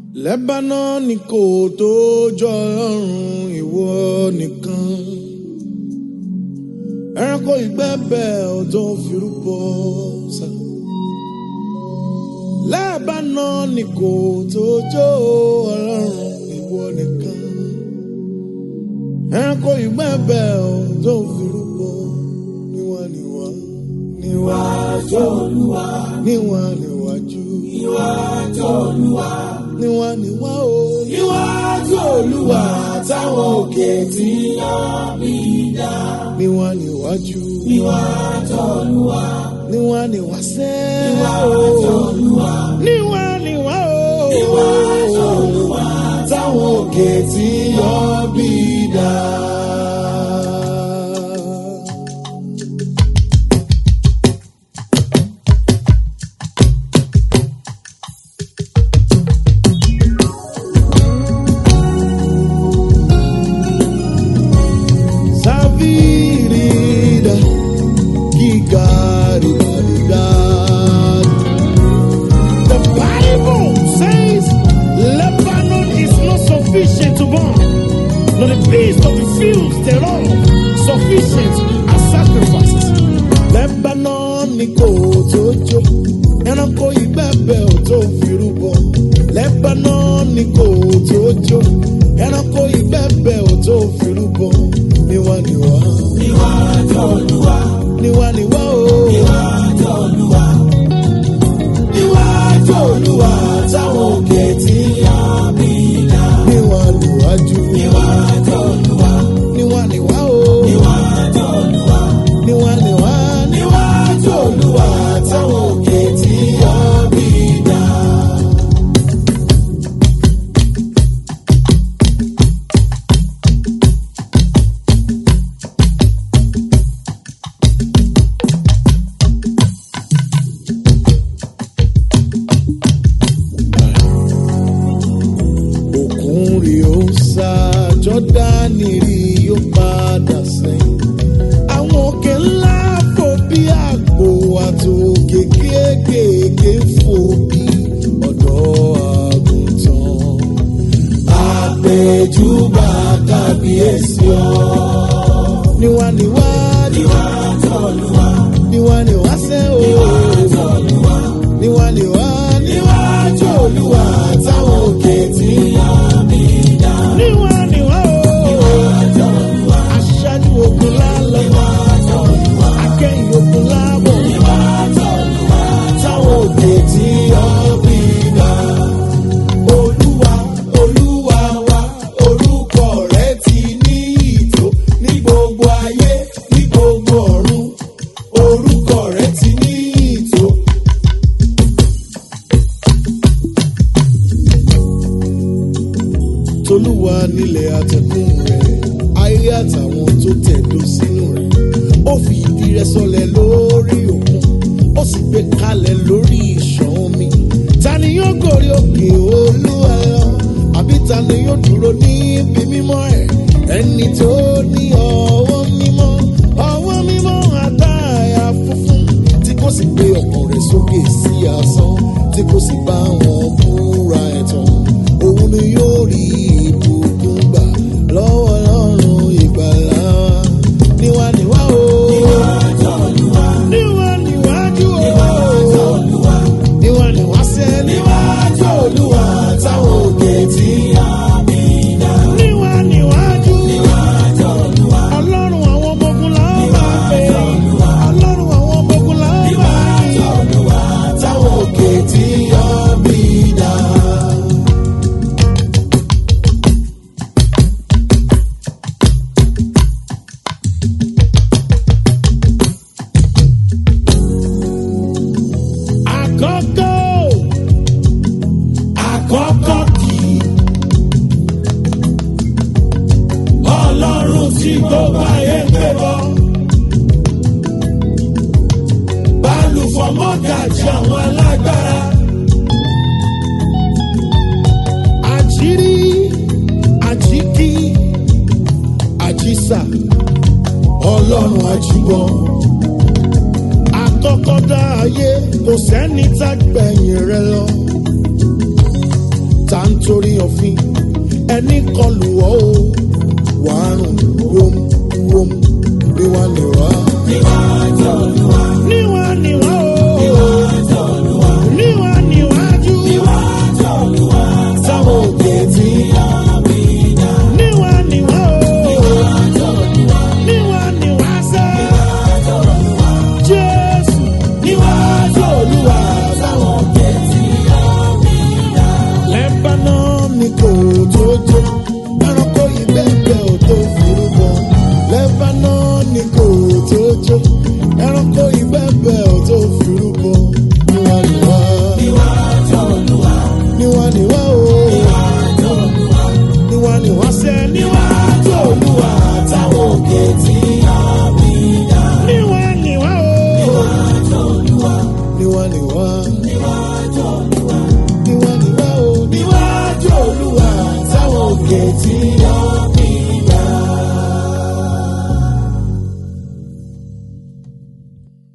Lebanon kò tó jọ ọlọ́run ìwọ nìkan. Ẹranko ìgbẹ́bẹ̀ ò tó firúbọ sá. Lebanon kò tó jọ ọlọ́run ìwọ nìkan. Ẹranko ìgbẹ́bẹ̀ ò tó firúbọ níwá níwá. Níwájú Olúwa. Níwá níwájú. Níwájú Olúwa níwá níwá o. Níwájú Olúwa táwọn òkè tí yán bí dá. níwá níwájú. Níwájú Olúwa. níwá níwá sẹ́. Níwájú Olúwa. níwá níwá o. Níwájú Olúwa táwọn òkè tí yán bí dá. Savirida, gigarida. The Bible says Lebanon is not sufficient to burn, nor the beast of the fields thereof sufficient as sacrifices. Lebanon ni kò tó jó, ẹranko ìgbẹ́bẹ̀ ò tó firúbọ. Lebanon ni kò tó jó, ẹranko ìgbẹ́bẹ̀ ò tó firúbọ. Níwá níwá, Níwájú Olúwa. níwá níwá o. Níwájú Olúwa. Níwájú Olúwa táwọn òkè tí yán bí dá. Níwá níwájú, Níwájú Olúwa. níwá níwá o. Níwájú Olúwa. Níwá níwá, Níwájú Olúwa táwọn òkè tí yán bí dá. òkun rí ó sá, Jọ́dánì rí ó padà sẹ́yìn. Àwọn òkè ńlá fò bí àgbò àtòkè kéékèèké fò bí ọ̀dọ́ àgùntàn. Àpèjúbà kábíyèsí ọ. Níwá níwá, Níwájú Olúwa. níwá níwá sẹ́ o. Níwájú Olúwa. Níwá níwá, Níwájú Olúwa táwọn òkè tí yán bí dá. níwá níwá o. Níwájú Olúwa. Aṣáájú ogun lálọ́, Níwájú Olúwa. akẹ́yìn ogun lábọ̀. Níwájú Olúwa táwọn òkè tí yán bí dá. Olúwa, Olúwa wa, orúkọ rẹ̀ ti ní ìtò ní gbogbo ayé, ní gbogbo ọ̀run. Orúkọ rẹ̀ ti ní ìtò. tolúwa nílẹ̀ àtẹ̀kùn rẹ̀ ayé àtàwọn tó tẹ̀dó sínú rẹ̀ ó fi ìdí rẹ̀ sọlẹ̀ lórí òkun ó sì gbé kalẹ̀ lórí ìṣàn omi ta ni yóò gòrí òkè olúwa lọ àbí ta ni yóò dúró níbi mímọ́ ẹ̀ ẹni tó ní ọwọ́ mímọ́ ọwọ́ mímọ́ àtàyà funfun tí kò sì gbé ọkàn rẹ̀ sókè sí asán tí kò sì bá wọn búra ẹ̀tàn òun ni yóò rí ìbùkún gbà lọ́wọ́ lọ́rùn ìgbàlá wa. níwá níwá o. Níwájú Olúwa. níwá níwájú o. Níwájú Olúwa. níwá níwá sẹ́ Níwájú Olúwa táwọn òkè tí yán bí dá. níwá níwájú. Níwájú Olúwa. ọlọ́run àwọn ọmọ ogun la ó máa pè é. ọlọ́run àwọn ọmọ ogun la ó máa Níwájú Olúwa táwọn òkè tí yán bí dá. àkọ́kọ́ Àkọ́kọ́ kì í. Ọlọ́run tí gbogbo ayé ń pè bọ́. Bálùfọ̀ mọ́gàjì àwọn alágbára. àjírí àjíkí àjísà Ọlọ́run àjùbọ̀. àkọ́kọ́ dá ayé kò sẹ́ni tá gbẹ̀yìn rẹ lọ. nítorí òfin ẹni kọlù ọ́ o wàá rùn wóm wóm níwá níwá. níwájú olúwa níwá níwá o níwájú olúwa níwá níwájú níwájú olúwa táwọn òkè tí yọ̀mí dá níwá níwá o níwájú olúwa níwá níwá sẹ́ níwájú olúwa jésù níwájú olúwa táwọn òkè tí yọ̀mí dá. lebanon ni kò tó jó ẹranko ìbẹ́ẹ̀bẹ́ ò tó forúkọ lebanon ni kò tó jó ẹranko ìbẹ́ẹ̀bẹ́ ò tó forúkọ níwá níwá níwájú olúwa níwá níwá o níwájú olúwa níwá níwá sẹ́ níwá níwájú olúwa táwọn òkè tí yọ̀mí dá. níwá níwá o níwájú olúwa níwá níwá níwájú olúwa níwá níwá o níwájú olúwa táwọn òkè tí yọ̀mí